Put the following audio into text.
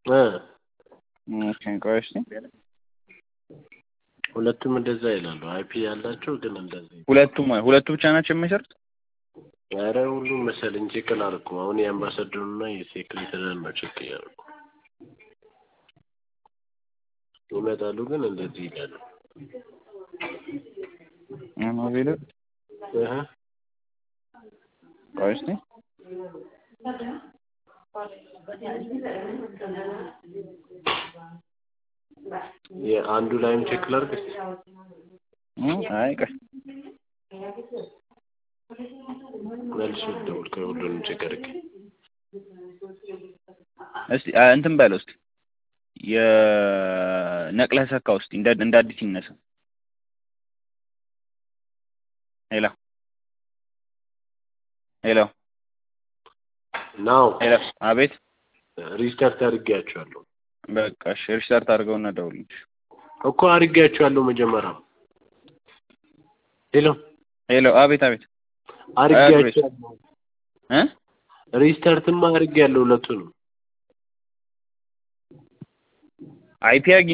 እ ኦኬ ቆይ እስኪ ሁለቱም እንደዛ ይላሉ። አይፒ ያላቸው ግን እንደዚህ ሁለቱም ሁለቱ ብቻ ናቸው የሚሰሩት? ኧረ ሁሉም መሰለኝ ቼክ አላደረኩም። አሁን የአምባሳደሩና የሴክሬታሪያን ነው ቼክ እያደረኩ ይመጣሉ፣ ግን እንደዚህ ይላሉ። አማቤል እህ ቆይ እስኪ የአንዱ ላይም ቼክ ላድርግ እስኪ። እ አይ ቆይ መልሼ ልደውል ከሁሉንም ቼክ አድርጌ እስቲ አ- እንትን በለው እስቲ የነቅለህ ሰካው እስቲ እንደ እንደ አዲስ ይነሳ። ሄሎ ሄሎ ናው ሄሎ አቤት ሪስታርት አድርጌያቸዋለሁ በቃ እሺ ሪስታርት አድርገውና ደውልልኝ። እኮ አድርጌያቸዋለሁ መጀመሪያ። ሄሎ ሄሎ አቤት አቤት አድርጌያቸዋለሁ። እ ሪስታርትማ አድርጌያለሁ ሁለቱንም። አይፒ አግኝ